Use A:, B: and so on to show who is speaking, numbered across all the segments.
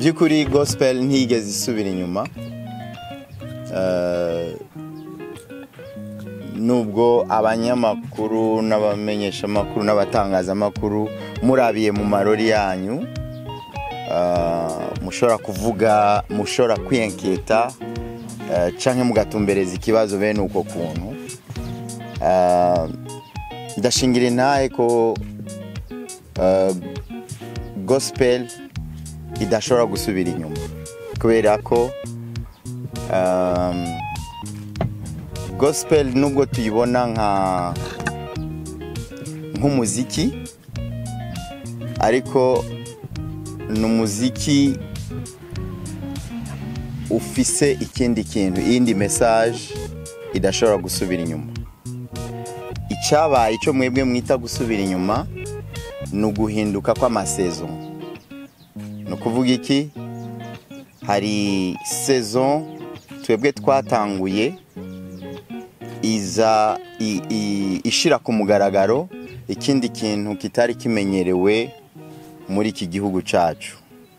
A: by'ukuri gospel ntigeze isubira inyuma Eh, nubwo abanyamakuru n'abamenyeshamakuru n'abatangazamakuru murabiye mu marori yanyu eh, mushobora kuvuga mushobora kwiyenketa eh, canke mugatumbereza ikibazo bene uko kuntu Eh, ndashingira intahe ko eh, gospel idashobora gusubira inyuma kubera ko um, gospel nubwo tuyibona nka nk'umuziki ariko ni umuziki ufise ikindi kintu iyindi message idashobora gusubira inyuma icyabaye icyo mwebwe mwita gusubira inyuma ni uguhinduka kw'amasezo ni ukuvuga iki hari saison twebwe twatanguye iza i- i- ishira ku mugaragaro ikindi kintu kitari kimenyerewe muri iki gihugu cyacu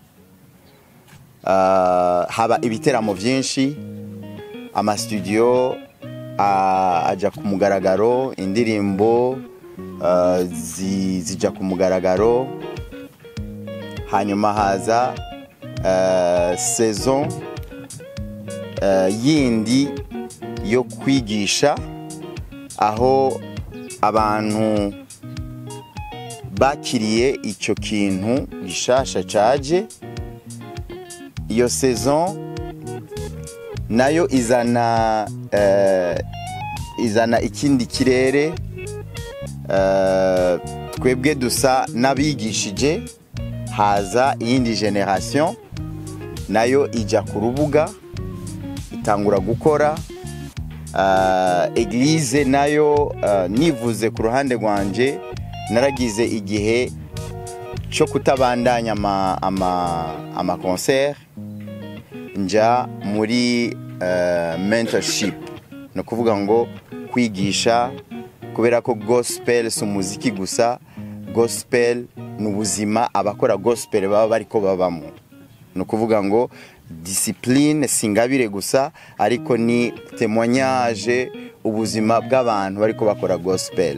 A: Ah, haba ibiteramo byinshi amasitudiyo ah, ajya ku mugaragaro indirimbo ah, zi- zijya ku mugaragaro hanyuma haza eh, saison eh, yindi yo kwigisha aho abantu bakiriye icyo kintu gishasha caje iyo saison nayo izana eh, izana ikindi kirere eh, twebwe dusa n'abigishije haza iyindi generation nayo ijya ku rubuga itangura gukora Ah, eglise nayo ah, nivuze ku ruhande rwanje naragize igihe cyo kutabandanya ama, ama, ama concert nja muri uh, mentorship ni ukuvuga ngo kwigisha kubera ko gospel si umuziki gusa gospel ni ubuzima abakora gospel baba bariko babamo ni ukuvuga ngo disipurine si ingabire gusa ariko ni temoignage ubuzima bw'abantu bariko bakora gospel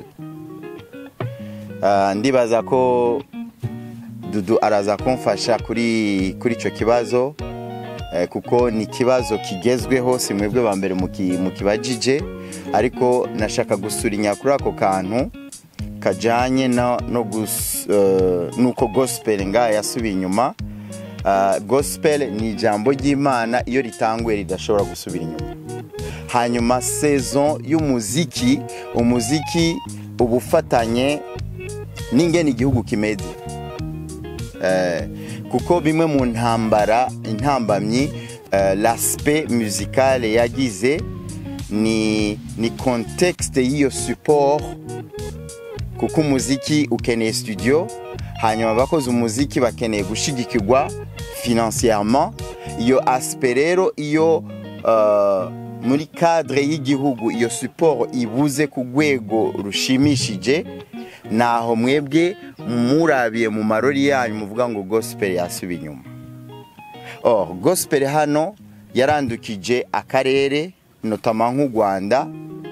A: Ah, ndibaza ko dudu araza kumfasha kuri kuri icyo kibazo eh, kuko ni ikibazo kigezweho si mwebwe ba mbere muki- mukibajije ariko nashaka gusurinya kuri ako kantu kajyanye no no gus- eh, n'uko gospel ngaha yasubiye inyuma Ah, gospel ni ijambo ry'imana iyo ritanguye ridashobora gusubira inyuma hanyuma saison y'umuziki umuziki uba ufatanye n'ingene igihugu kimeze Eh, kuko bimwe mu ntambara intambamyi eh, l'aspect musicale yagize ni ni contexte y'iyo support kuko umuziki ukeneye studio hanyuma abakoze umuziki bakeneye gushigikirwa financièrement iyo aspect rero iyo uh, muri cadre y'igihugu iyo support ibuze ku rwego rushimishije naho mwebwe murabiye mu marori yanyu muvuga ngo gospel yasubiye inyuma oh gospel hano yarandukije akarere notama nk'u rwanda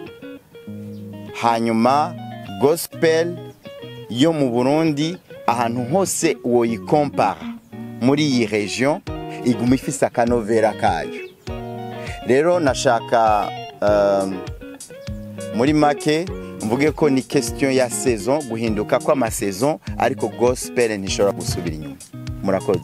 A: hanyuma gospel yo mu burundi ahantu hose woyikompara muri iyi region iguma ifise akanovera kayo rero nashaka um, muri make mvuge ko ni question ya saison guhinduka kw'amasaison ariko gospel ntishobora gusubira inyuma murakoze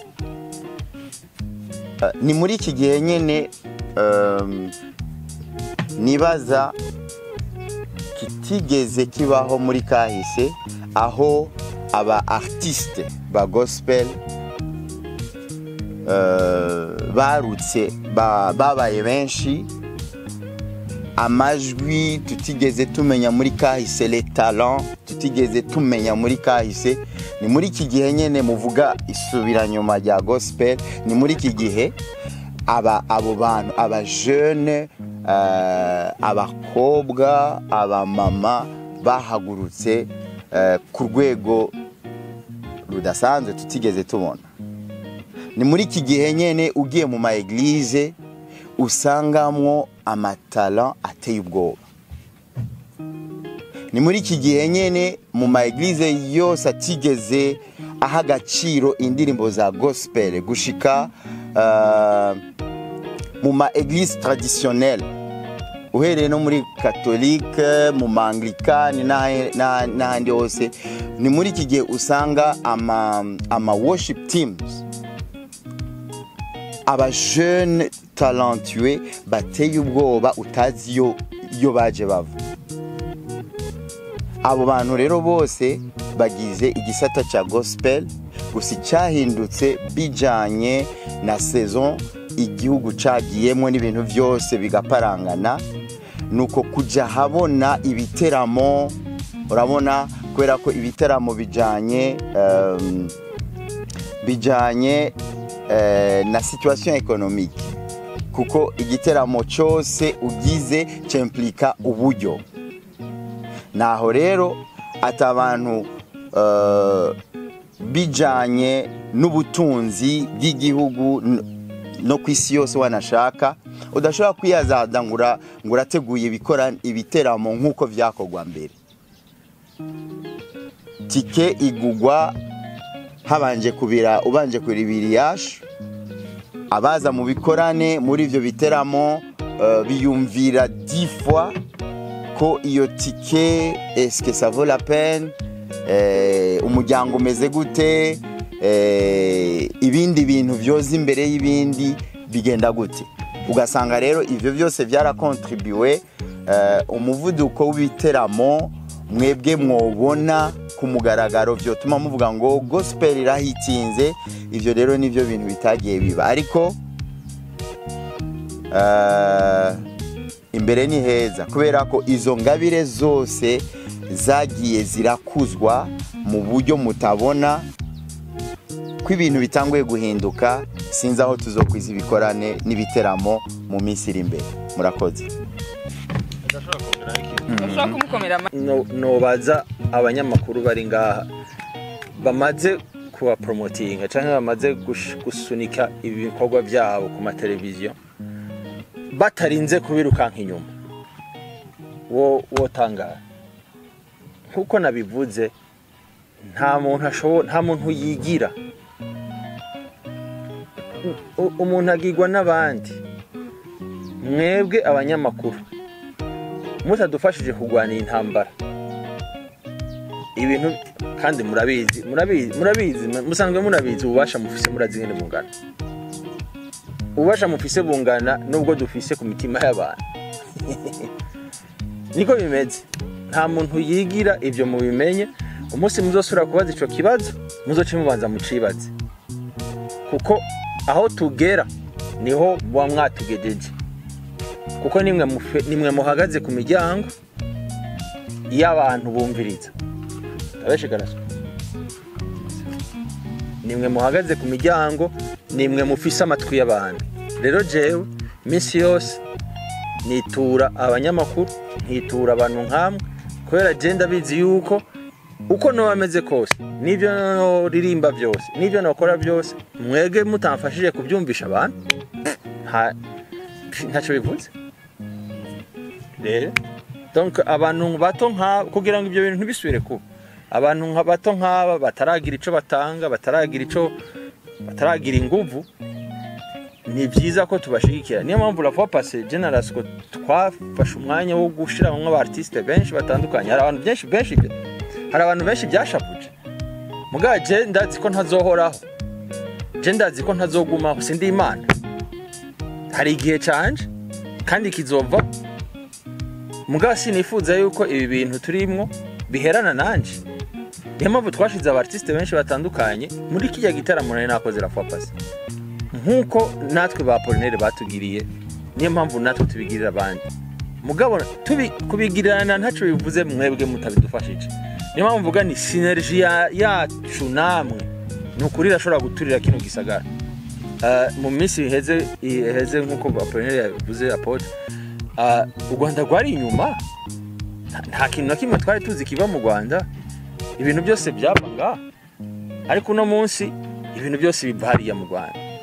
A: Uh, ni muri iki gihe nyine um, nibaza kitigeze kibaho muri kahise aho aba artiste ba gospel uh, barutse ba- babaye benshi amajwi tutigeze tumenya muri kahise le talent tutigeze tumenya muri kahise ni muri iki gihe nyine muvuga isubiranyuma rya gospel ni muri iki gihe aba abo bantu abajene uh, abakobwa abamama bahagurutse uh, ku rwego rudasanzwe tutigeze tubona ni muri iki gihe nyene ugiye mu ma eglise usangamwo amatala ateye ubwoba ni muri iki gihe nyene mu ma eglise yose atigeze aha agaciro indirimbo za gospel gushika uh, mu ma eglise traditionnelle uhereye no muri katolike mu maanglikani n'ahe- n'aha- n'ahandi hose ni muri iki gihe usanga ama, ama worship teams abajeune talentueux bateye ubwoba utazi iyo iyo baje bava abo bantu rero bose bagize igisata cya gospel gusa icyahindutse bijyanye na saison igihugu cagiyemo n'ibintu byose bigaparangana ni uko kujya habona ibiteramo urabona kubera ko ibiteramo bijyanye um, bijyanye eh, na situation économique kuko igiteramo cyose ugize cyemplika uburyo naho rero ati abantu eh, bijanye n'ubutunzi bw'igihugu n- no ku isi yose wanashaka udashobora kwiyazaza ngo ura- ngo urateguye ibikora ibiteramo nk'uko byakorwa mbere tike igugwa habanje kubira ubanje kuribira iyashu abaza mu bikorane muri ibyo biteramo eh, biyumvira difwa ko iyo tike eske ça vaut la peine eh, umuryango umeze gute eh, ibindi bintu byoza imbere y'ibindi bigenda gute ugasanga rero ivyo byose byarakontribuwe eh, umuvuduko w'ibiteramo mwebwe mwobona ku mugaragaro byotuma muvuga ngo gospel irahitinze ivyo rero nivyo bintu bitagiye biba ariko eh, imbere ni heza kubera ko izo ngabire zose zagiye zirakuzwa mu buryo mutabona ko ibintu bitanguye guhinduka sinzi aho tuzokwiza ibikorane n'ibiteramo mu minsi iri imbere murakoze
B: ushobora kumukomera amashyi
C: No- nobaza abanyamakuru bari ngaha bamaze kuba poromotinga cyangwa bamaze gush- gusunika ibikorwa byabo ku mateleviziyo batarinze kubirukanka inyuma wo wotangara nk'uko nabivuze nta muntu ashobora nta muntu yigira U- umuntu agirwa n'abandi mwebwe abanyamakuru mutadufashije kurwanira intambara ibintu kandi murabizi murabizi murabizi musanzwe murabizi ububasha mufise murazi ngene bungana ububasha mufise bungana nubwo dufise ku mitima y'abantu niko bimeze nta muntu yigira ibyo mubimenye umunsi muzosubira kubaza ico kibazo muzoce mubanza mucibaze kuko aho tugera niho muba mwatugejeje kuko nimwe mufe- nimwe muhagaze ku miryango y'abantu bumviriza abeshe garaswa nimwe muhagaze ku miryango nimwe mufise amatwi y'abantu rero jewe iminsi yose nitura abanyamakuru nkitura abantu nkamwe kubera je ndabizi yuko uko noba ameze kose n'ibyo noririmba byose n'ibyo nokora byose mwege mutamfashije kubyumvisha abantu nta- ntacyo bivuze rero donc abantu bato nk'aba kugira ngo ibyo bintu ntibisubire kuba abantu nka bato nk'aba bataragira icyo batanga bataragira icyo bataragira inguvu ni byiza ko tubashigikira niyo mpamvu la fois passé generasi ko twafashe umwanya wo gushyiraho nk'abartisite benshi batandukanye hari abantu benshi benshi hari abantu benshi byashavuje mugabo je ndazi ko ntazohoraho je ndazi ko ntazogumaho sindi imana hari igihe canje kandi kizova mugabo sinifuza yuko ibi bintu turimwo biherana nanje niyo mpamvu twashize abartisite benshi batandukanye muri kijya gitaramo nari nakoze la fois passé nk'uko natwe ba polinere batugiriye niyo mpamvu natwe tubigirira abandi mugabo tubi- kubigirirana ntacyo bivuze mwebwe mutabidufashije niyo mpamvu mvuga ni sineriji ya- yacu namwe ni ukuri irashobora guturira kino gisagara Eh, mu minsi iheze iheze nk'uko ba polinere yabivuze apotre eh, u rwanda rwari inyuma Nta- nta kintu na kimwe twari tuzi kiva mu rwanda ibintu byose byaba ngaha ariko uno munsi ibintu byose biva hariya mu rwanda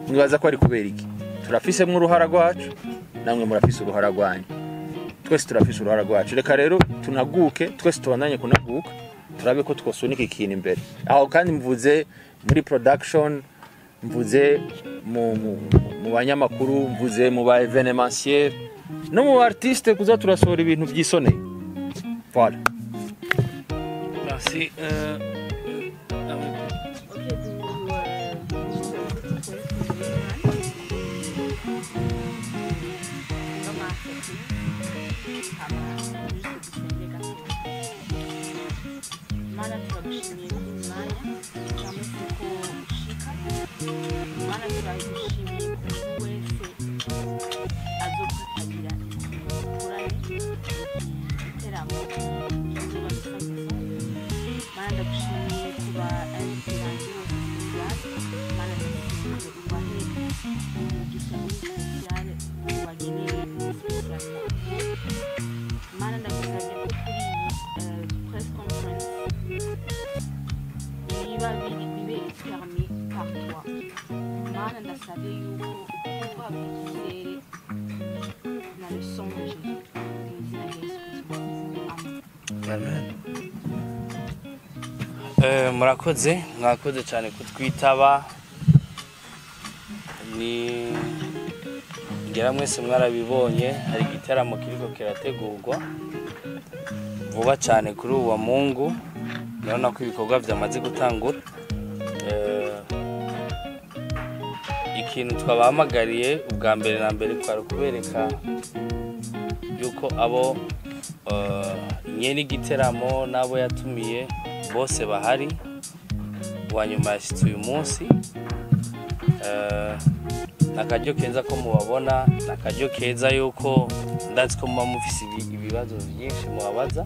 C: mwibaza ko ari kubera iki turafisemo uruhara rwacu namwe murafise uruhara rwanyu twese turafise uruhara rwacu reka rero tunaguke twese tubandanye kunaguka turabe ko twosunika ikintu imbere aho kandi mvuze muri production mvuze mu, mu, mu banyamakuru mvuze mu ba evenementiel no mu ba artiste kuza turasohora ibintu byisoneye voilà
B: Merci. Euh, euh, ah oui.
D: Ok, du euh, mana turagushimiye n'umwanya cyangwa se ko ushika mana turagushimiye ku muntu wese azokwitabira igikorane igiteramo kizoba gisanzwe mana ndagushimiye kuba abikirangi bose sosiyale mana ndagushimiye ubahe umugisha muri sosiyale ubagenere muri sosiyale mana ndagusabye ko kuri iyi eh, press conference biba biri bibe ferme par toi mana ndasabye yuko uhabwa icyizere na le son de Jésus mu izina rya Yesu Kristo amen
B: Eh, murakoze mwakoze cyane kutwitaba ni ngira mwese mwarabibonye hari igitaramo kiriko kirategurwa vuba cyane kuri uwo wa mungu urabona ko ibikorwa byamaze gutangura Eh, ikintu twabahamagariye ubwa mbere na mbere twari kubereka yuko abo eh, nyene igiteramo n'abo yatumiye bose bahari uwa nyuma yashyitse uyu munsi Eh, ni akaryo keza ko mubabona ni akaryo keza yuko ndazi ko muba mufise ibi- ibibazo byinshi mubabaza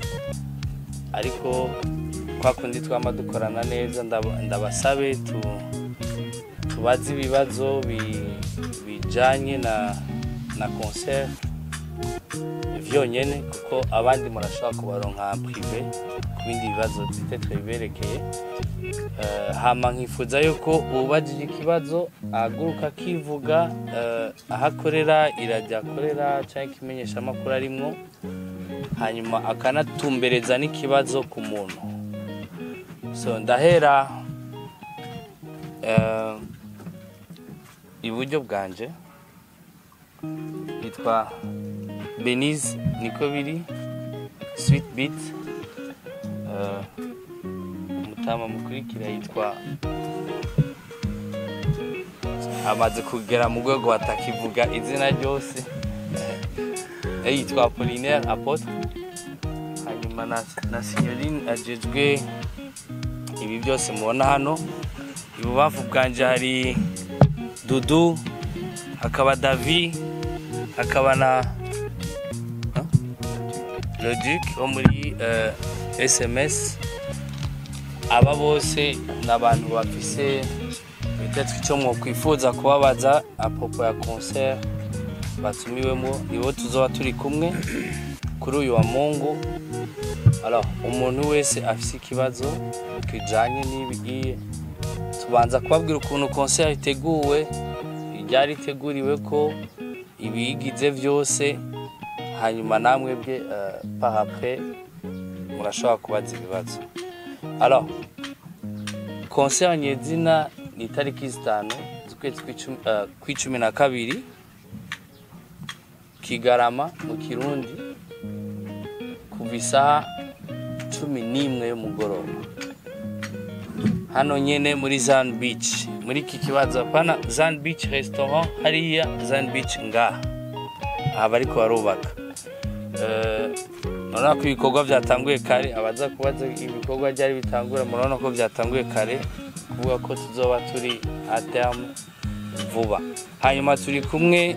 B: ariko kwa kundi twama dukorana neza ndaba- ndabasabe tu- tubaze ibibazo bi- bijanye na na concert vyonyene kuko abandi murashobora kubaronka prive ku bindi bibazo bitetre biberekeye Eh, hama nkifuza yuko ubajije ikibazo ahaguruka akivuga eh, aho akorera irajya akorera cyangwa ikimenyesha amakuru arimwo hanyuma akanatumbereza n'ikibazo ku muntu so ndahera eh, iburyo bwanje yitwa benize niko biri sweet beat Eh, umutama mukurikira yitwa amaze kugera mu rwego batakivuga izina ryose Eh, yitwa apolinaire apotre hanyuma na, na signorine ajejwe ibi byose mubona hano ibubavu bwanje hari dudu hakaba davi hakaba na Huh? logic wo muri eh, sms aba bose ni abantu bafise bitetse icyo mwakwifuza kubabaza apopo ya concert batumiwemo nibo tuzoba turi kumwe kuri uyu wa mungu Alors, umuntu wese afise ikibazo kijanye n'ibigiye tubanza kubabwira ukuntu concert iteguwe iryari iteguriwe ko ibiyigize byose hanyuma namwe bwe uh, parapre murashobora kubaza ibibazo alors concert nyezina ni itariki zitanu z'ukwezi kw'icumi- eh, kw'icumi na kabiri kigarama mu kirundi kuva isaha cumi n'imwe y'umugoroba hano nyene muri zan beach muri iki kibazo hapana zan beach restaurant hariya zan beach ngaha aha bariko barubaka Eh, murabona ko ibikorwa byatanguye kare abaza kubaza ibikorwa byari bitangura murabona ko byatanguye kare kuvuga ko tuzoba turi aterme vuba hanyuma turi kumwe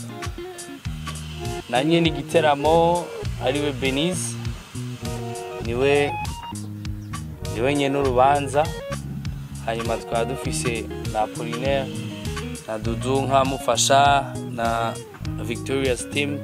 B: na nyene igiteramo ariwe Benize niwe niwe nyene urubanza hanyuma tukaba dufise na Apollinaire na Dudu nk'amufasha na Victoria's team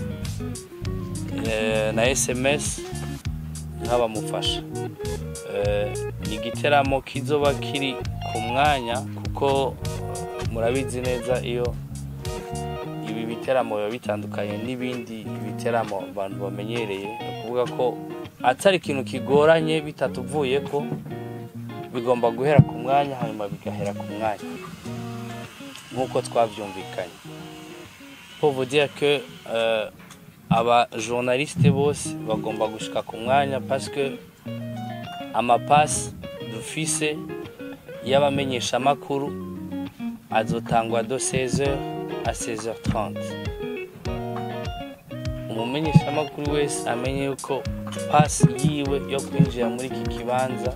B: eh, na SMS nk'abamufasha Eh, ni igiteramo kizoba kiri ku mwanya kuko murabizi neza iyo ibi biteramo biba bitandukanye n'ibindi biteramo abantu bamenyereye ni ukuvuga ko atari ikintu kigoranye bitatuvuye ko bigomba guhera ku mwanya hanyuma bigahera ku mwanya nk'uko twabyumvikanye pour vous dire que euh, aba journaliste bose bagomba gushika ku mwanya parce que amapasi dufise y'abamenyeshamakuru azotangwa do 16h à 16h30 umumenyeshamakuru wese amenye yuko pasi yiwe yo kwinjira muri iki kibanza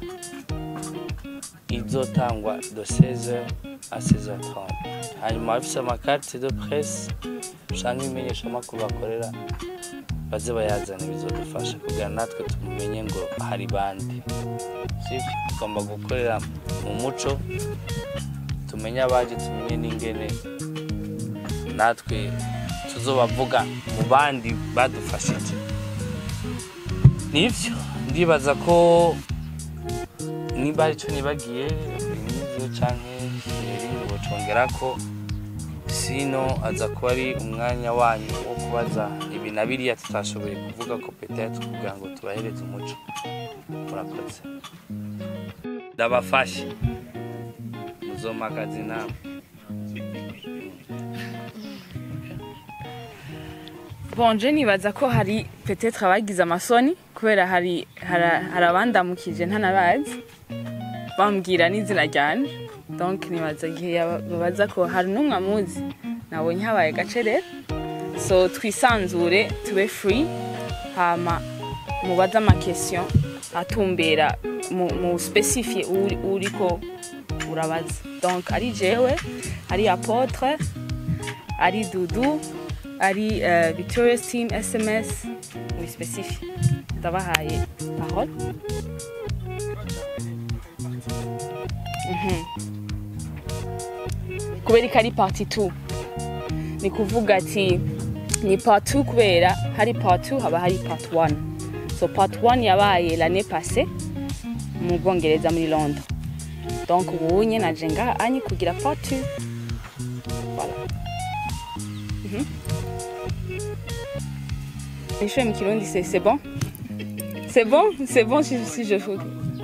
B: izotangwa do 16h à 16h30 hanyuma abafise amakarite de presse canke ibimenyeshamakuru bakorera baze bayazana bizodufasha kugira natwe tumumenye ngo hari bande sivyo tugomba gukorera mu muco tumenye abaje tumenye n'ingene natwe tuzobavuga mu bandi badufashije nivyo ndibaza ko niba arico nibagiye nivyo canke ibindi bocongera ko sino aza kuba ari umwanya wanyu wo kubaza ibi na biriya tutashoboye kuvuga ko petetre kugira ngo tubahereze umuco murakoze ndabafashe muzomakazi nawe
E: bonje nibaza ko hari petetre abagize amasoni kubera hari hari- hari abandamukije ntanabazi bambwira n'izina ryanje donc nibaza igihe yaba- babaza ko hari n'umwe amuzi nabonye habaye gace rero so twisanzure tube free hama mubaze amakesiyo atumbera mu, mu specifie uri, uriko urabaza donc ari jewe ari apotre ari dudu ari uh, victorious team sms muri specifie ndabahaye parole Mhm. kubera ko ari parti 2 ni kuvuga ati ni part 2 kubera hari part 2 haba hari part 1 so part 1 yabaye l'année passée mu bwongereza muri londres donc ubu nye naje ngaha anyi kugira part 2 voilà Les cheveux Mikilondi, c'est c'est bon C'est bon C'est bon si, si je fous.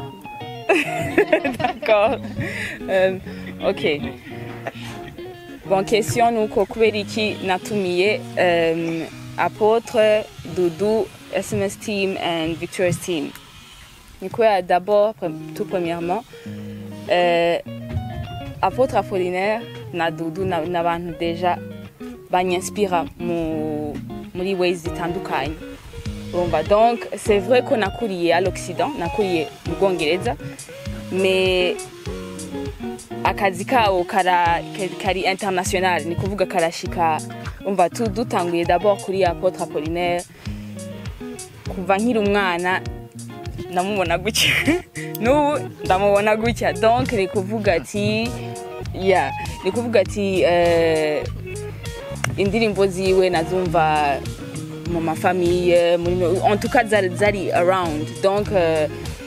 E: D'accord. Euh, ok. Bon, question nuko kubera iki natumiye um, Apôtre, Doudou, SMS Team and Victorious Team. Ni kubera d'abord, pre- tout premièrement, euh, Apôtre Apollinaire na Doudou na- n'abantu deja banyanspira mu muri ways zitandukanye urumva donc c'est vrai ko nakuriye à l'occident nakuriye mu bwongereza mais akazi kabo kara kari- kari international ni kuvuga karashika umva tu dutanguye d'abord kuri apotre apollinaire kuva nkiri umwana ndamubona gutya n'ubu ndamubona gutya donc ni kuvuga ati ya ni kuvuga ati eh, indirimbo ziwe nazumva mu mafamiye muri en tout cas zari, zari around donc euh,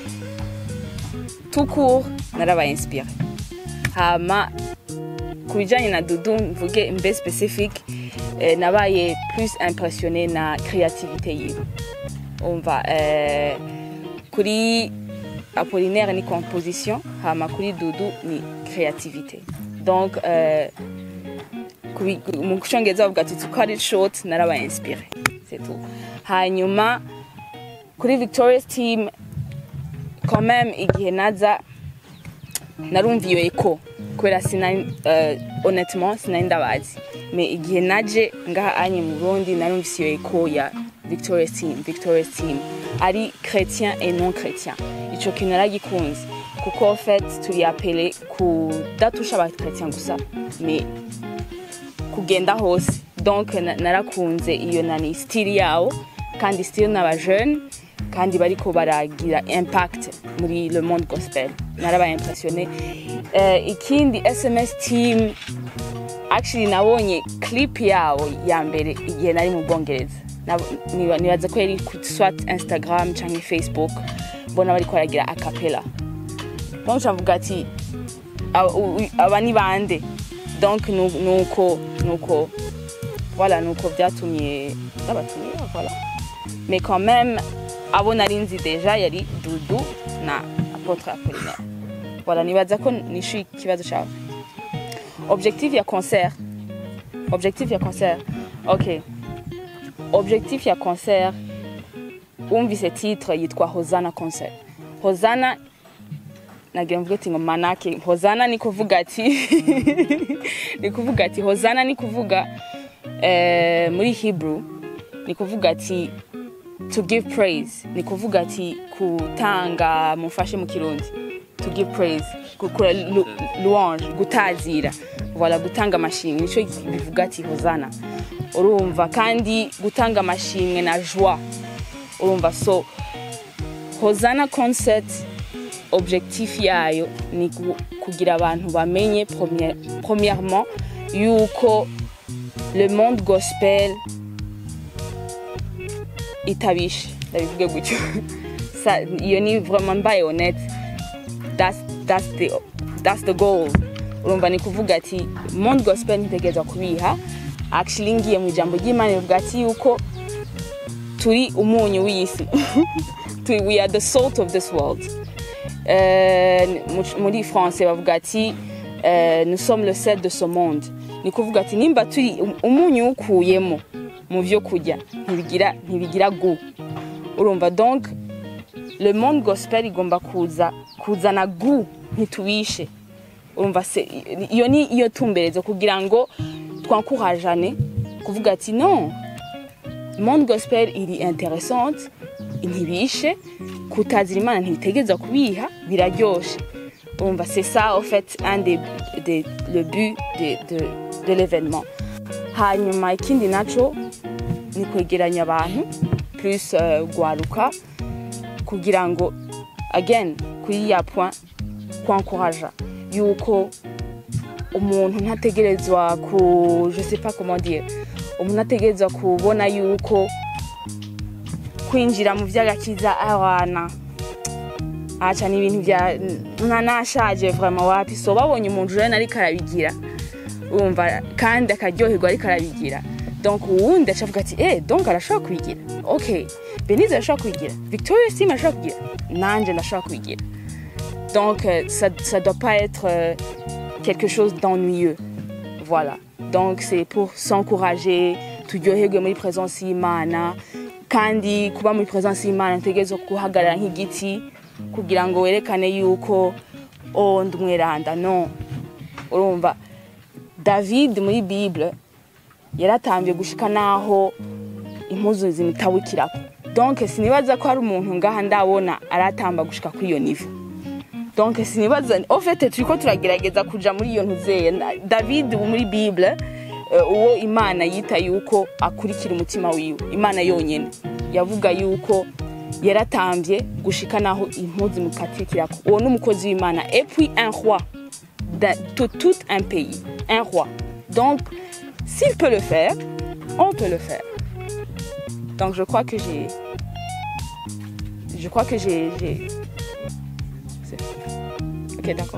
E: tout court narabaye inspire hama ku bijyanye na dudu mvuge mbe specific eh, nabaye plus impressionné na créativité yiwe umva eh, kuri apollinaire ni composition hama kuri dudu ni créativité donc euh, kubi- mu cyongereza bavuga ati to cut it short narabaye inspire c'est tout hanyuma kuri victorious team quand même igihe naza narumva iyo eko kubera sinari uh, honnêtement sinari ndabazi mais igihe naje ngaha anye mu burundi narumvise iyo eko ya victorious team victorious team ari chrétien et non chrétien ico kintu naragikunze kuko en fait turi apele kudatusha abachrétien gusa mais kugenda hose donc na- narakunze iyo nani stili yawo kandi stili n'aba jeune kandi bariko baragira impact muri le monde gospel narabaye impressionné uh, ikindi sms team actually nabonye clip yawo ya mbere igihe nari mu bwongereza Nab- niba- nibaza ko yari ku swat instagram canke facebook mbona bariko baragira acapella donc cavuga ati aba u- u- aba ni bande donc nu- nuko nuko voilà nuko byatumye n'abatumira voilà mais quand même abo nari nzi deja yari dudu na apotre apolinaire voilà nibaza ko nishuye ikibazo cyawe objectif ya concert objectif ya concert ok objectif ya concert wumvise titre yitwa hozana concert hozana nagira mvuge ati ngo manake hozana ni kuvuga ati ni kuvuga ati hozana ni kuvuga eh, muri hebrew ni kuvuga ati to give praise ni kuvuga ati kutanga mufashe mu kirundi to give praise gukora lu- louange gutazira voilà gutanga amashimwe nico bivuga ati hozana urumva kandi gutanga amashimwe na joie urumva so hozana concert objectif yayo ni gu- kugira abantu bamenye première- premièrement yuko le monde gospel itabishe ndabivuge gutyo Sa- iyo ni vraiment mbaye honnête that's, that's, the, that's the goal urumva ni kuvuga ati monde gospel ntitegerezwa kubiha actually ngiye mu ijambo ry'imana rivuga ati yuko turi umunyu w'isi Turi- we are the salt of this world Euh, mu- muri français bavuga ati euh, nous sommes le sel de ce monde ni kuvuga ati nimba turi um- umunyu ukuyemo mu byo kurya ntibigira ntibigira gu urumva donc le monde gospel igomba kuza kuzana gu ntitubishe urumva se iyo ni iyo tumberezo kugira ngo twankurajane kuvuga ati non monde gospel iri interessante ntibishe kutazira imana ntibitegereza kubiha biraryoshe urumva c'est ça en fait un des, des le but de, de, de l'événement hanyuma ikindi naco ni kwegeranya abantu plus uh, gwaruka kugira ngo again kuri ya point kwankuraja yuko umuntu ntategerezwa ku je sais pas comment dire umuntu ategerezwa kubona yuko kwinjira mu by'agakiza abana aca ni ibintu bya nka nashaje vraiment wapi so babonye umuntu rero ariko arabigira urumva kandi akaryoherwa ariko arabigira donc uwundi acavuga ati eh donc arashobora kubigira ok benize arashobora kubigira victoria sim arashobora kubigira nanje ndashobora kubigira donc euh, ça, ça doit pas être euh, quelque chose d'ennuyeux voilà donc c'est pour s'encourager turyoherwe muri présence y'imana kandi kuba muri présence y'imana ntegerezwa guhagarara nk'igiti kugira ngo werekane yuko oh ndi umweranda no urumva david muri bible yaratambye gushika naho impuzu zimutabukirako donc sinibaza ko hari umuntu ngaha ndabona aratamba gushika kuri iyo nivo donc sinibaza en fait turiko turagerageza kuja muri iyo ntuzeye Na- david wo muri bible eh, uwo imana yita yuko akurikira umutima wiwe imana yonyene yavuga yuko yaratambye gushika naho impuzu mukatikirako uwo ni umukozi w'imana et puis un roi d'un- de tout un pays un roi donc s'il peut le faire on peut le faire donc je crois que j'ai je crois que j'ai j'ai- c'est- ok d'accord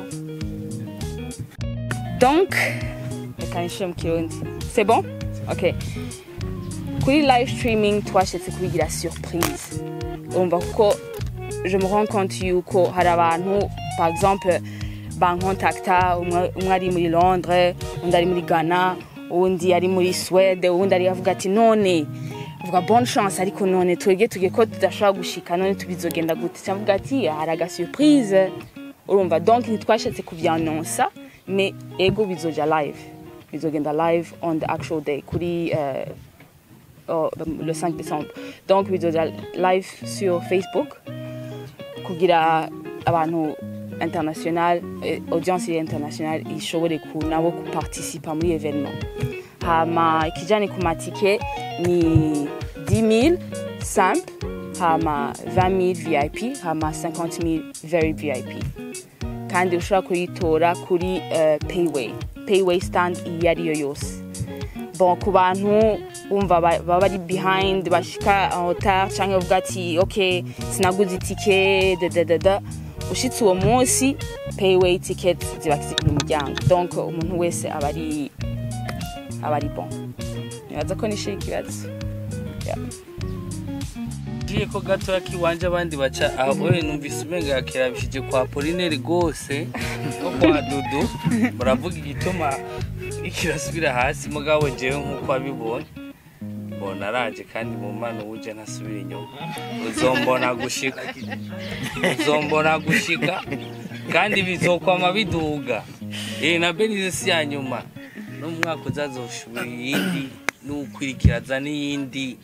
E: donc reka nishyire mu kirundi c'est bon ok kuri live streaming twashatse kubigira surprise urumva kuko je me rends compte yuko hari abantu par exemple bankontakta umwe umwe ari muri londres undi ari muri ghana uwundi ari muri swede uwundi ari avuga ati none vuga bonne chance ariko none twebwe tugiye ko tudashobora gushika none tubizogenda gute cyavuga ati hari aga surprise urumva donc ntitwashatse kubyanonsa mais ego bizoja live bizogenda live on the actual day kuri euh, oh, le 5 décembre donc bizoja live sur facebook kugira abantu international eh, audience iri international ishobore ku nabo kuparticipa muri evenement hama ikijani ku matike ni 10000 simple hama 20000 vip hama 50000 very vip kandi ushobora kuyitora kuri uh, payway payway stand iyo ariyo yose bon ku bantu bumva ba- baba bari behind bashika en retard cyangwa bavuga ati ok sinaguze itike dadadada ushitse uwo munsi payway ticket ziba ziri ku muryango donc umuntu wese aba ari aba ari bon nibaza ko nishe ikibazo Yeah.
B: ngiye ko gatoya kiwanje abandi baca aho we numvise umenga yakirabishije kwa polineri rwose no kwa dudu muravuga igituma ikirasubira hasi mugabo jewe nk'uko wabibonye mbona araje kandi mu mano uje ntasubira inyuma uzombona gushika uzombona gushika kandi bizokwama biduga eh na benize si ya nyuma no mu mwaka uzazoshubira iyindi n'ukwirikiraza n'iyindi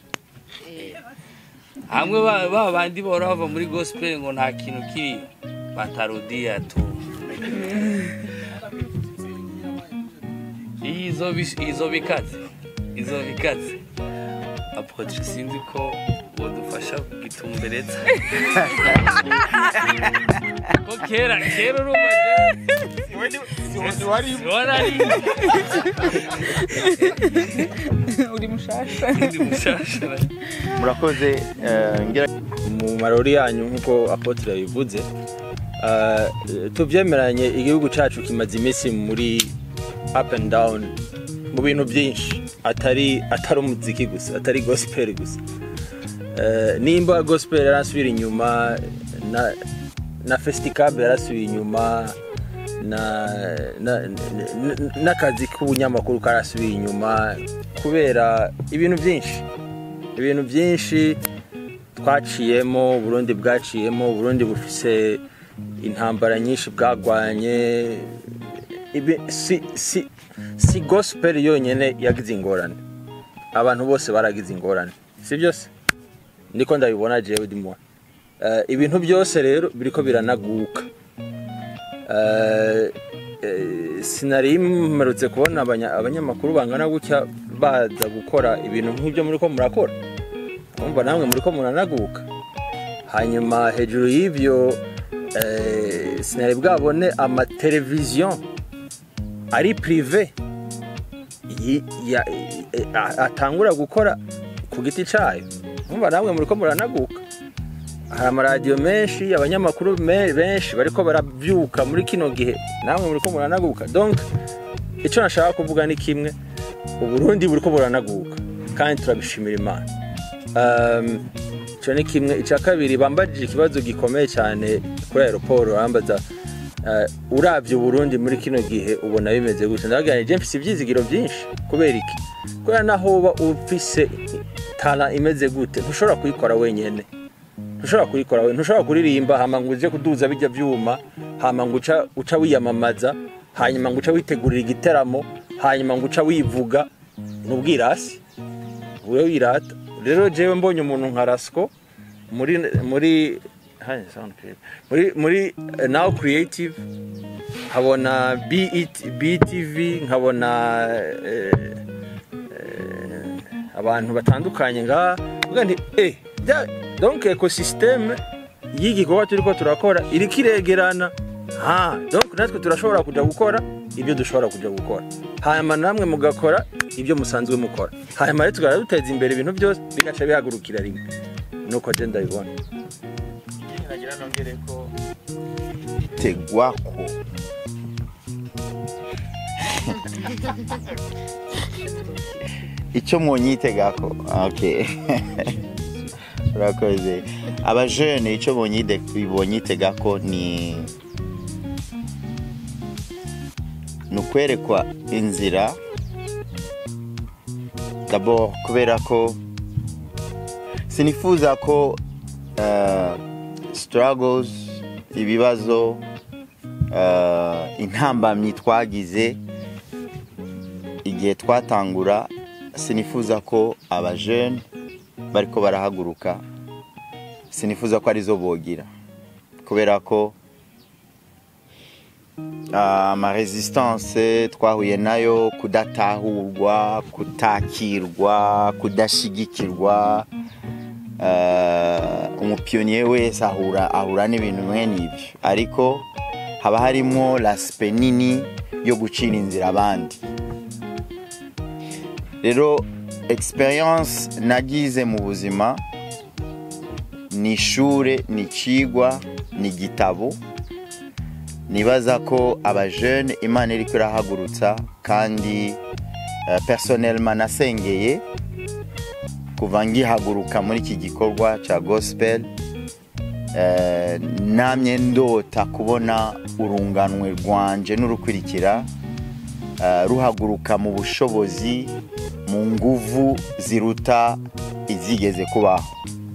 B: hamwe ba ba bandi bahora bava muri gospel ngo nta kintu kiri batarudia tu iyi izo bi- izo bikaze izo bikaze apotre sinzi ko bodufasha kugitumbereza ko kera kera urumva siwona ari
E: uri mushasha
B: ndi mushasha
A: murakoze eh, ngira
C: mu marori yanyu nk'uko apotre yabivuze ah, tubyemeranye igihugu cyacu kimaze iminsi muri up and down mu bintu byinshi atari atari umuziki gusa atari gospel gusa Eh, nimba gospel yarasubira inyuma na na festicab yarasubiye inyuma na na- na- n'akazi k'ubunyamakuru karasubiye inyuma kubera ibintu byinshi ibintu byinshi twaciyemo burundi bwaciyemo burundi bufise intambara nyinshi bwagwanye Ibi- si, si, si gospel yonyine yagize ingorane abantu bose baragize ingorane si byose niko ndabibona jewe ndimo uh, ibintu byose rero biriko biranaguka uh, sinari mperutse kubona abanya- abanyamakuru bangana gutya baza gukora ibintu nk'ibyo muri ko murakora umva namwe muri ko muranaguka hanyuma hejuru y'ibyo eh, sinari bwabone amateleviziyo ari pirive yi- ya- eh, a- atangura gukora ku giti cyayo umva namwe muri ko muranaguka hari amaradiyo menshi abanyamakuru me- benshi bariko barabyuka muri kino gihe namwe muri ko muranaguka donc icyo nashaka kuvuga ni kimwe uburundi buri ko buranaguka kandi turabishimira imana Um, icyo ni kimwe icya kabiri bambajije ikibazo gikomeye cyane kuri aeroport bambaza uh, urabye uburundi muri kino gihe ubona bimeze gutya ndabagira nti mfise ibyizigiro byinshi kubera iki kubera naho uba ufise tara imeze gute ntushobora kuyikora wenyine ntushobora kuyikora we ntushobora kuririmba hama ngo uje kuduza bijya byuma hama ngo uca uca wiyamamaza hanyuma ngo uca witegurira igiteramo hanyuma ngo uca wivuga n'ubwirasi ube wirata rero jewe mbonye umuntu nka rasco muri muri Hai, sound creative. muri muri eh, now creative nkabona BET BTV nkabona eh, eh, abantu batandukanye ngaha uvuga nti eh bya- donc ecosysteme y'igikorwa turiko turakora iriko iregerana ha donc natwe turashobora kuja gukora ibyo dushobora kuja gukora hanyuma namwe mugakora ibyo musanzwe mukora hanyuma rero tugahora duteza imbere ibintu byose bigaca bihagurukira rimwe nuko je ndabibona nagira nongere ko
A: tegwako icyo mwonyitegako okay urakoze abajene icyo bonyide- bonyitegako ni ni ukwerekwa inzira d'abord kubera ko sinifuza ko uh, struggles ibibazo uh, intambamyi twagize igihe twatangura sinifuza ko abajene bariko barahaguruka sinifuza ko arizo bogira kubera ko ah, amaresistance twahuye nayo kudatahurwa kutakirwa kudashigikirwa uh, umupiyoniye wese ahura ahura n'ibintu mwene ibyo ariko haba harimo laspe nini yo gucira inzira abandi rero experience nagize mu buzima ni ishure ni ikigwa ni igitabo nibaza ko abajene imana iri irahagurutsa kandi eh, personnellement nasengeye kuva ngihaguruka muri iki gikorwa cya gospel eh, namye ndota kubona urunganwe rwanje n'urukurikira eh, ruhaguruka mu bushobozi mu nguvu ziruta izigeze kubaho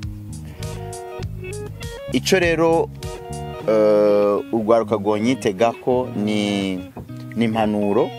A: icyo rero eh, urwaruka rwonyitega ko ni ni impanuro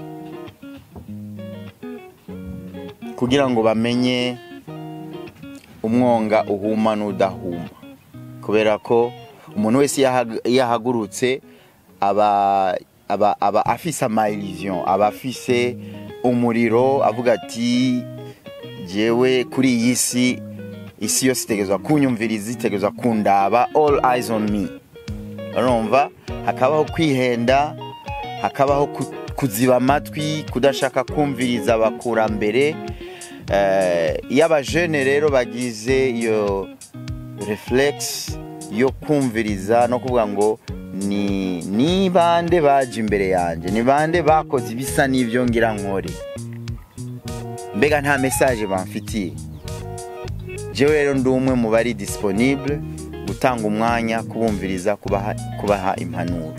A: kugira ngo bamenye umwonga uhuma n'udahuma kubera ko umuntu wese iyo ahag- iyo ahagurutse aba aba aba afise amayiriziyo aba afise umuriro avuga ati jewe kuri iyi si isi yose itegerezwa kunyumviriza itegerezwa kundaba all eyes on me urumva hakabaho kwihenda hakabaho ku- kuziba amatwi kudashaka kumviriza abakurambere Eh, iyo abajene rero bagize iyo reflex yo kumviriza no kuvuga ngo ni ni bande baje imbere yanjye ni bande bakoze ibisa n'ibyo ngira nkore mbega nta message bamfitiye jewe rero ndi umwe mu bari disponible gutanga umwanya kubumviriza kubaha, kubaha impanuro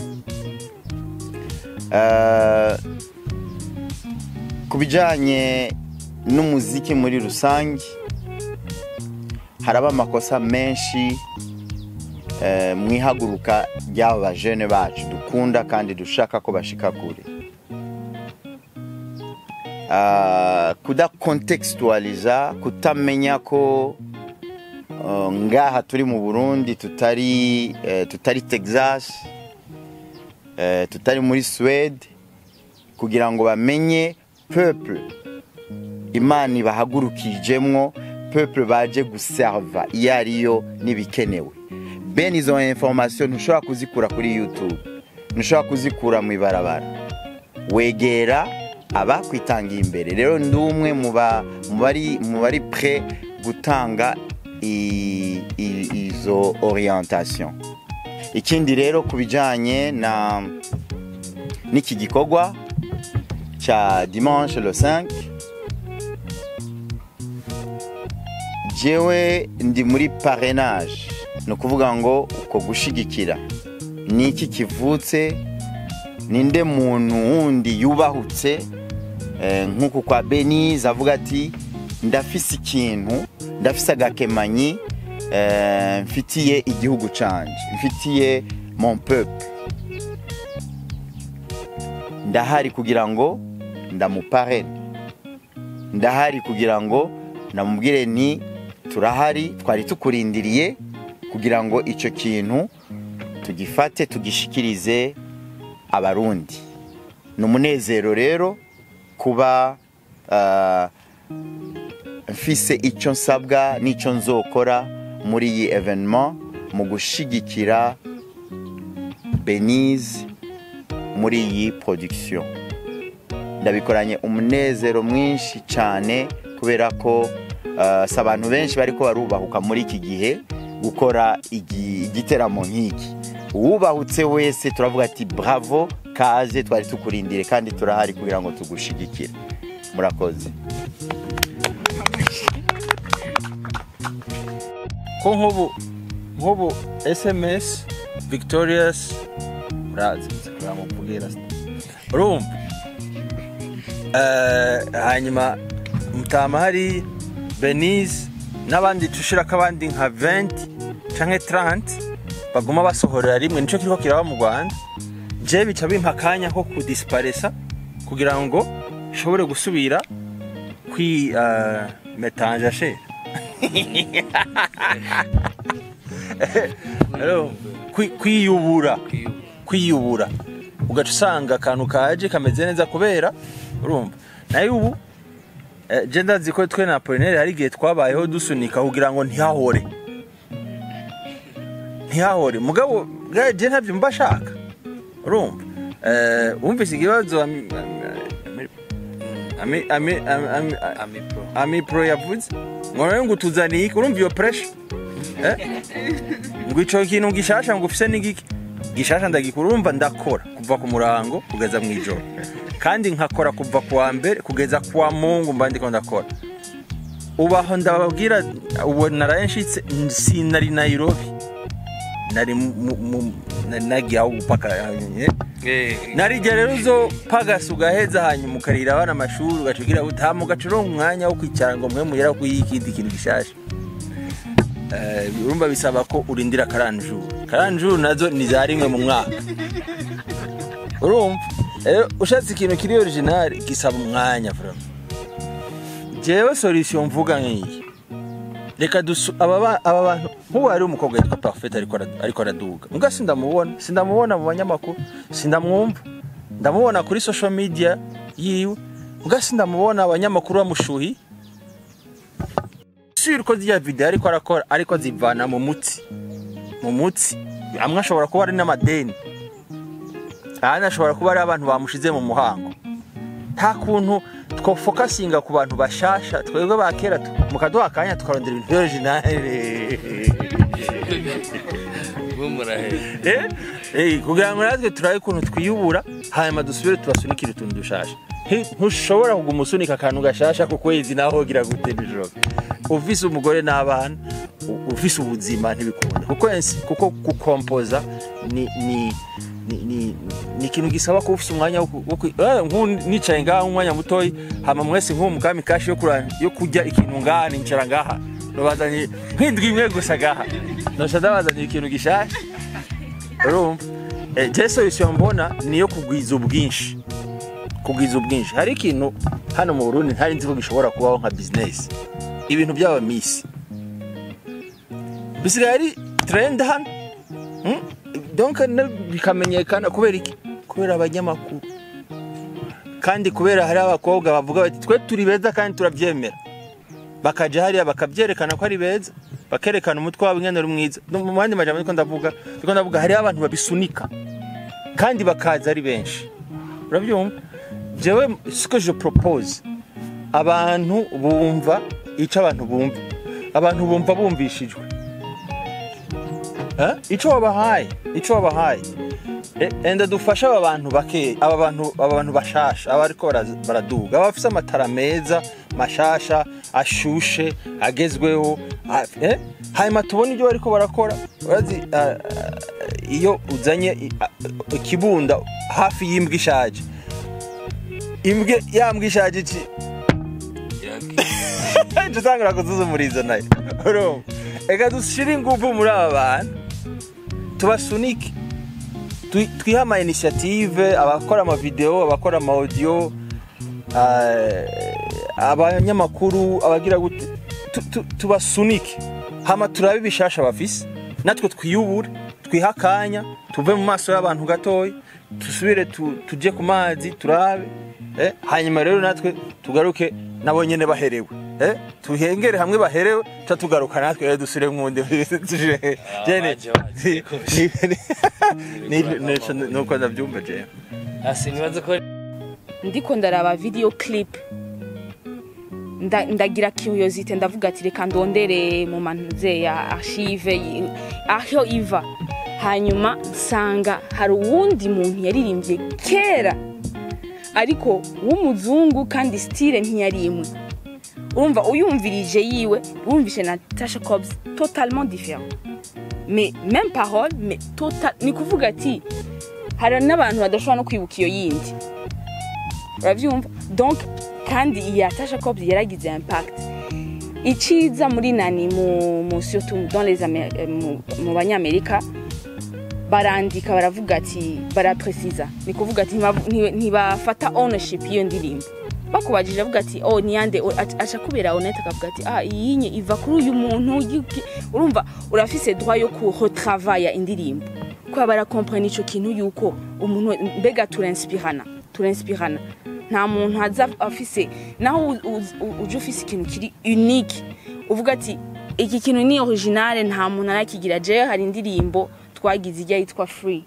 A: Eh, ku bijyanye n'umuziki muri rusange haraba amakosa menshi eh, mu ihaguruka ry'aba bajene bacu dukunda kandi dushaka ko bashika kure Ah, kudakontextualiza kutamenya ko uh, ngaha turi mu burundi tutari eh, tutari texas eh, tutari muri swede kugira ngo bamenye peuple imana ibahagurukijemwo peuple baje guserva iyo ariyo n'ibikenewe bene izo information ntushobora kuzikura kuri youtube ntushobora kuzikura mu ibarabara wegera abakwitangiye imbere rero ndi umwe mu ba- mu bari mu bari pre gutanga i- i- izo orientation ikindi rero ku bijyanye na n'iki gikorwa cya dimanche le 5 jewe ndi muri parrainage ni ukuvuga ngo uko gushigikira ni iki kivutse ninde muntu wundi yubahutse eh, nk'uku kwa benize avuga ati ndafise ikintu ndafise agakemanyi eh, mfitiye igihugu canje mfitiye mon peuple ndahari kugira ngo ndamuparene ndahari kugira ngo ndamubwire ni turahari twari tukurindiriye kugira ngo icyo kintu tugifate tugishikirize abarundi ni umunezero rero kuba ah, mfise icyo nsabwa n'icyo nzokora muri iyi evenement mu gushigikira benize muri iyi production ndabikoranye umunezero mwinshi cyane kubera ko ah, si abantu benshi bariko barubahuka muri iki gihe gukora igi- igiteramo nk'iki uwubahutse wese turavuga ati bravo kaze twari tukurindire kandi turahari kugira ngo tugushigikire murakoze
C: ko nk'ubu nk'ubu sms victorious urazi kugira ngo mvugira urumva Eh, hanyuma mutama hari benize n'abandi tushirako abandi nka 20 canke 30 baguma basohorera rimwe nico kiriko kiraba mu rwanda je bica bimpa akanya ko kudisiparesa kugira ngo nshobore gusubira kwi uh, metanje ashere Rero, kwi- kwiyubura kwiyubura ugaca usanga akantu kaje kameze neza kubera urumva nayo ubu eh, je ndazi ko twe na Apollinaire hari igihe twabayeho dusunika kugira ngo ntihahore ntihahore mugabo bwa- je ntabyo mba shaka urumva eh, wumvise ikibazo ami- ami- ami- ami- ami- ami-
B: amipro
C: ami pro yavuze ngo nawe ngo utuzaniye iki urumva iyo pressure Eh? ngo ico kintu gishasha ngo ufise n'igiki gishasha ndagikora urumva ndakora kuva ku murango kugeza mu ijoro kandi nkakora kuva ku wa mbere kugeza ku wa mungu mba ndiko ndakora ubaho ndababwira ubu naraye nshitse sinari nairobi nari mu- mu- mu- nari nagiye aho gupaka eh,
B: Eh,
C: narijya rero uzo pagasa ugaheza hanyuma ukarira abana amashuri ugacugira utamu ugacuronga umwanya wo kwicara ngo mwe muhera kuyiha ikindi kintu gishasha Eh, urumva bisaba ko urindira karanjuru karanjuru nazo ni za rimwe mu mwaka urumva rero ushatse ikintu kiri original gisaba umwanya vraiment jewe solution mvuga nk'iyi reka dusu aba ba- aba bantu nk'ubu hari umukobwa yitwa parfait ariko ara- ariko araduga mbwa sindamubona sindamubona mu banyamakuru sindamwumva ndamubona kuri social media yiwe mbwa sindamubona abanyamakuru bamushuhi sure ko ziriya video ariko arakora ariko zivana mu mutsi mu mutsi amwe ashobora kuba ari n'amadeni ahandi ashobora kuba ari abantu bamushize mu muhango nta kuntu twofokasinga ku bantu bashasha twebwe ba kera tu- mukaduha akanya tukarondera ibintu originale
B: mwe murahera
C: Eh, eh, kugira ngo natwe turabe ukuntu twiyubura hanyuma dusubire tubasunikire utuntu dushasha Nti- ntushobora kuguma usunika akantu gashasha ku kwezi naho hogira gute nijoro ufise umugore n'abana u- ufise ubuzima ntibikunda kuko ensi- kuko gukompoza ni ni ni, ni, ni ikintu gisaba ko ufise umwanya wo ku- wo ku- eh, nk'ubu nicaye ngaha umwanya mutoyi hama mwese nk'uwo mukami kashi yo kura- yo kurya ikintu ngaha nicara ngaha nobazanye nk'indwi imwe gusa ngaha noca ndabazaniye ikintu gishasha urumva Eh, je solution mbona ni iyo kugwiza ubwinshi kugwiza ubwinshi hari ikintu hano mu burundi ntari nzi ko gishobora kubaho nka business ibintu by'aba misi bisigaye ari trend hano Hmm? donc na- bikamenyekana kubera iki kubera abanyamakuru kandi kubera hari abakobwa bavuga bati twe turi beza kandi turabyemera bakaja hariya bakabyerekana ko ari beza bakerekana umutwe wabo ingene ari mwiza No, mu bandi majambo niko ndavuga niko ndavuga hariho abantu babisunika kandi bakaza ari benshi urabyumva jewe siko je propose abantu bumva ico abantu bumva abantu bumva bumvishijwe Eh? ico wabahaye ico wabahaye E- enda dufashe aba bantu bake aba bantu aba bantu bashasha aba ariko bara- baraduga aba bafise amatara meza mashasha ashushe agezweho a- eh? hanyuma tubone ibyo bariko barakora urazi ah, ah, iyo uzanye i- ah, ikibunda hafi y'imbwa ishaje imbwa ya mbwa ishaje iki
B: yagiye
C: dutangura kuzuzumuriza nayo urumva reka dushire ingufu muri aba bantu tubasunike Twi- twihe ama initiative abakora amavideo abakora ama audio ah, abanyamakuru abagira gute tu- tu- tubasunike hama turabe ibishasha bafise natwe twiyubure twihe akanya tuve mu maso y'abantu gatoya dusubire tu- tuje ku mazi turabe eh, hanyuma rero natwe tugaruke nabo nyene baherewe eh, tuhengere hamwe baherewe ca tugaruka natwe rero dusubire mwundi tuje- jene
B: baje, baje.
C: ni- ni- ni- nuko ndavyumva jewe
B: hasi nibaze ko
E: ndiko ndaraba video clip nda- ndagira curiosité ndavuga ati reka ndondere mu mantuze ya archive yi- aho iva hanyuma nsanga hari uwundi muntu yaririmbye kera ariko w'umuzungu kandi style ntiyari imwe urumva uyumvirije yiwe wumvishe na Tasha Cobbs totalement différent mais même parole mais total ni kuvuga ati hari n'abantu badashobora no kwibuka iyo yindi urabyumva donc kandi iya Tasha Cobbs yaragize impact iciza muri nani mu, mu surtout dans les Amé- eh, mu, mu banyamerika barandika baravuga ati barapresiza ni kuvuga ati ntibavu- nti- ntibafata ownership y'iyo ndirimbo bakubajije avuga ati oh niyande O- aca aca kubera honete akavuga ati ah iyinye iva kuri uyu muntu yuki-" urumva urafise droit yo ku retravailler indirimbo kuba barakomprene ico kintu yuko umuntu we- mbega turinspirana turinspirana nta muntu aza afise naho u- u- u- uje ufise ikintu kiri unique uvuga ati iki kintu ni originale nta muntu arakigira jewe hari indirimbo twagize ijya yitwa free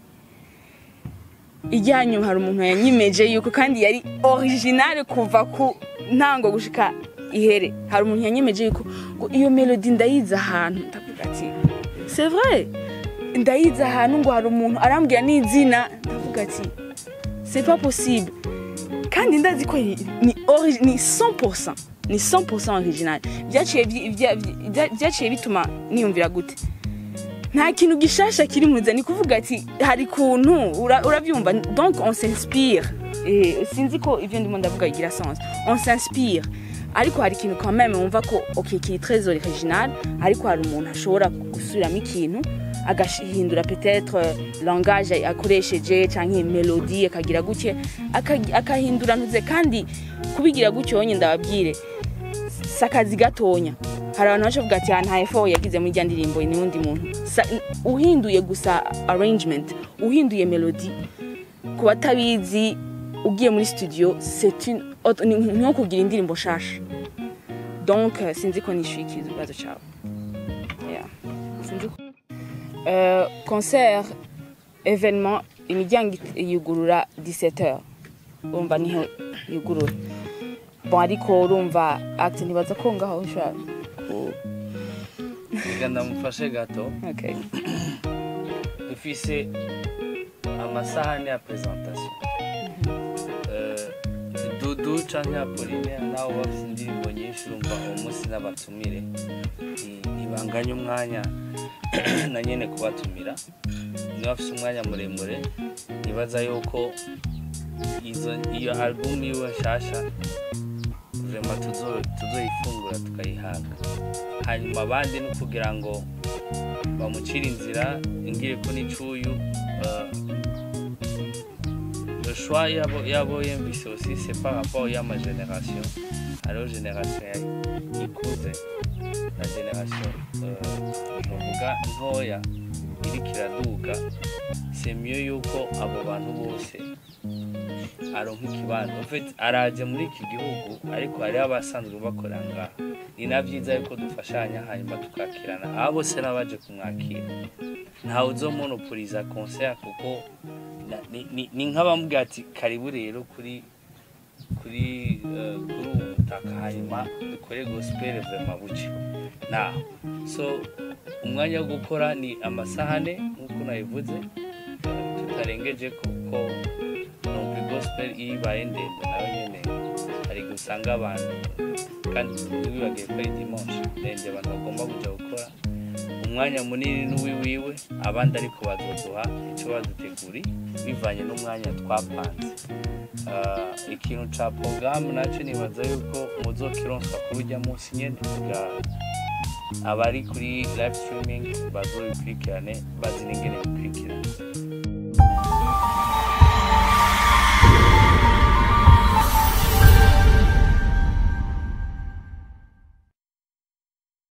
E: ijyanyu hari umuntu yanyimeje yuko kandi yari originale kuva ku ntango gushika ihere hari umuntu yanyemeje yuko ngo iyo melody ndayizi ahantu ndavuga ati c'est vrai ndayizi ahantu ngo hari umuntu arambwira n'izina ndavuga ati c'est pas possible kandi ndazi ko ni ni ori- ni 100% ni 100% original byaciye byi- bya- bya- byaciye bituma niyumvira gute nta kintu gishasha kiri mu nzira ni kuvuga ati hari kuntu ura- urabyumva donc on s'inspire Eh, sinzi ko ibyo ndimo ndavuga bigira sens on s'inspire ariko hari ikintu quand même wumva ko ok kiri très original ariko hari umuntu ashobora gusubiramo ikintu agahindura peut-être euh, langage akoresheje cyangwa melody akagira gutya aka- akahindura ntuze kandi kubigira gutyo wonyine ndababwire si akazi gatonya hari abantu baje kuvuga ati "Ah, nta effort yagize muri rya ndirimbo ni undi muntu Sa- uhinduye gusa arrangement uhinduye melody ku batabizi ugiye muri studio c'est une autre- ni ni nko kugira indirimbo nshasha donc euh, sinzi ko nishyuye ikibazo cyawe Yeah. sinzi ko Euh, concert événement imiryango it- yugurura 17h urumva niho yugurura bon ariko urumva acte ntibaza ko ngaho ushaka ku-
B: reka ndamufashe gato
E: okay.
B: dufise amasahani ya presentation Eh, dudu canke apoline nawe bafise indirimbo nyinshi urumva uwo munsi n'abatumire Ni- ntibanganye umwanya na nyene kubatumira niba bafise umwanya muremure nibaza yuko izo iyo album yiwe nshasha vrema tuzo- tuzoyifungura tukayihaga hanyuma abandi ni ukugira ngo bamucire inzira ingire ko n'icuyu euh, le choix yabo yabo yumvise aussi c'est par rapport y'ama génération hariho génération ya- ikuze na génération euh, novuga ntoya iriko iraduga c'est mieux yuko abo bantu bose aronka ikibanza en fait araje muri iki gihugu ariko hariho abasanzwe bakorera ngaha ni na byiza yuko dufashanya hanyuma tukakirana aba bose n'abaje kumwakira ntawe uzomonoporiza concert kuko na- ni- ni- ni nk'abamubwira ati karibu rero kuri kuri eh, kuri ubu butaka hanyuma dukore gospel vrema buke naho so umwanya wo gukora ni amasahane nk'uko nabivuze eh, tutarengeje kuko numva gospel iyo ibaye ndende nawe nyene hari gusanga abantu kandi ntiwibagiye ko ari dimanche ndende abantu bagomba kuja gukora umwanya munini n'uwiwiwe abandi ariko bazoduha icyo baduteguri bivanye n'umwanya twapanze Ah, ikintu ca porogaramu nacyo nibaza yuko muzokironswa kuri ujya munsi nyene kugira abari kuri live streaming bazobikurikirane bazi n'ingene bikwiriye